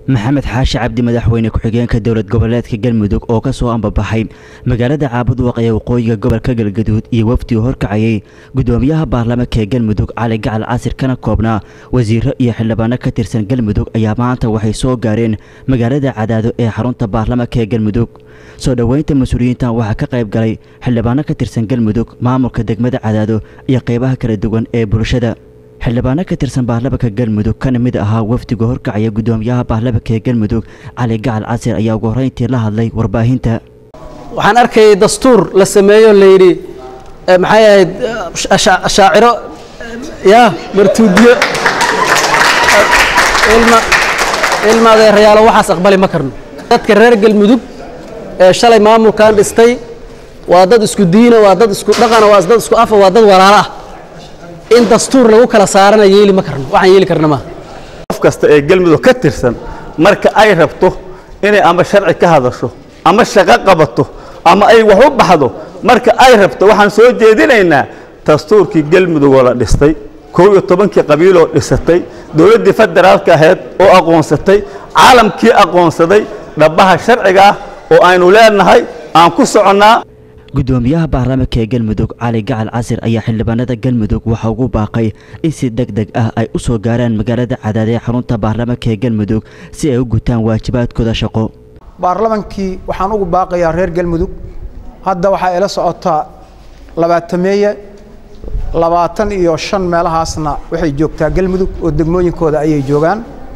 maxamed xaashi cabdi madaxweyne ku-xigeenka dowlad goboleedka galmudug oo ka soo ambabaxay magaalada caabudwaq ee waqooyiga gobolka galgaduud iyo wafdi uu horkacayay gudoomiyaha baarlamaanka ee galmudug cali gacal casir kana koobnaa wasiiro iyo xildhibaano ka tirsan galmudug ayaa maanta waxay soo gaareen magaalada cadaado ee xarunta baarlamaanka ee galmudug soo dhoweynta mas-uuliyiintan waxaa ka qayb galay xildhibaano ka tirsan galmudug maamulka degmada cadaado iyo qeybaha kala duwan ee bulshada xildhibaano ka tirsan baarlamaanka galmudug kana mid ahaa wafdiga horkacaya gudoomiyaha baarlamaanka ee galmudug cali gacal casir ayaa ugu horreyntii la hadlay warbaahinta waxaan arkayay dastuur la sameeyo layidhi maxay ahayd shaaciro ya martuudiyo ilma adeerayaalo waxaas aqbali ma karno dadka reer galmudug ee shalay maamulkan dhistay waa dad isku diina waa dad isku dhaqana waa dad isku afa waa dad walaalo ah in dastuur lagu kala saarana yeeli ma karno waxaan yeeli karna maaha qof kasta ee galmudug ka tirsan marka ay rabto inay ama sharci ka hadasho ama shaqo qabato ama ay wax u baxdo marka ay rabto waxaan soo jeedinaynaa dastuurkii galmudug oo la dhistay kow iyo tobankii qabiiloo dhisatay dowladdii federaalka ahayd oo aqoonsatay caalamkii aqoonsaday dhabbaha sharciga ah oo aynu leenahay aan ku soconnaa gudoomiyaha baarlamaanka ee galmudug cali gacal casir ayaa xildhibaanada galmudug waxa ugu baaqay in si deg deg ah ay u soo gaaraan magaalada cadaad ee xarunta baarlamaanka ee galmudug si ay u gutaan waajibaadkooda shaqo baarlamankii waxaan ugu baaqayaa reer galmudug hadda waxaa ila socotaa labaatameeye labaatan iyo shan meelahaasna waxay joogtaa galmudug oo degmooyinkooda ayay joogaan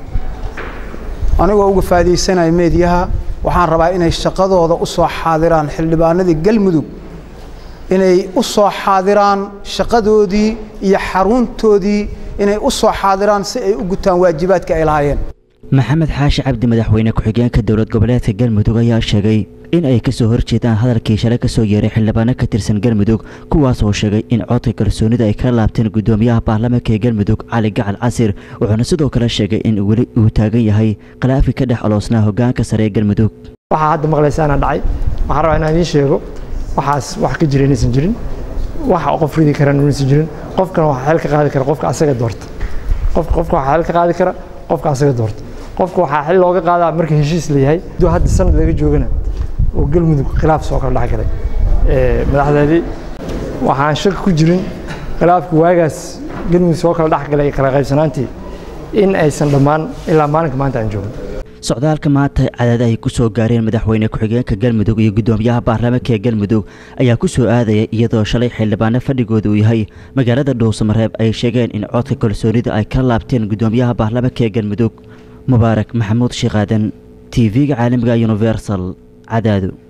anigoo uga faa'idaysanaya meediyaha waxaan rabaa inay shaqadooda u soo xaadiraan xildhibaanadii galmudug inay u soo xaadiraan shaqadoodii iyo xaruntoodii inay u soo xaadiraan si ay u gutaan waajibaadka ay lahaayeen maxamed xaashi cabdi madaxweyne ku-xigeenka dowlad goboleedka galmudug ayaa sheegay in ay ka soo horjeedaan hadalkii shalay ka soo yeeray xildhibaano ka tirsan galmudug kuwaas oo sheegay in codka kalsoonida ay ka laabteen gudoomiyaha baarlamaanka ee galmudug cali gacal casir wuxuuna sidoo kale sheegay in weli uu taagan yahay khilaafi ka dhex oloosnaa hogaanka sare ee galmudug waxaa hadda maqlaysaana dhacay waxaan rabaa inaan idiin sheego waxaas wax ka jira inaysan jirin waxa qof ridi karaan inaysan jirin qofkana waxaa xeel ka qaadi kara qofka asaga doorta qof qofka waxaa xeel ka qaadi kara qofka asaga doorta qofka waxaa xil looga qaadaa marka heshiis la yahay duu hadda sanad laga joogana oo galmudug khilaaf soo kala dhex galay madaxdeedii waxaan shaki ku jirin khilaafka waagaas galmudug soo kala dhex galay kala qaybsanaantii in aysan dhammaan ilaa maalinka maanta aan joogin socdaalka maanta cadaad ay ku soo gaareen madaxweyne ku-xigeenka galmudug iyo gudoomiyaha baarlamaanka ee galmudug ayaa ku soo aadaya iyadoo shalay xildhibaano fadhigooda uu yahay magaalada dhuusamareeb ay sheegeen in codka kalsoonida ay ka laabteen gudoomiyaha baarlamaanka ee galmudug mubaarak maxamuud sheekaadan t v-ga caalamiga universal cadaado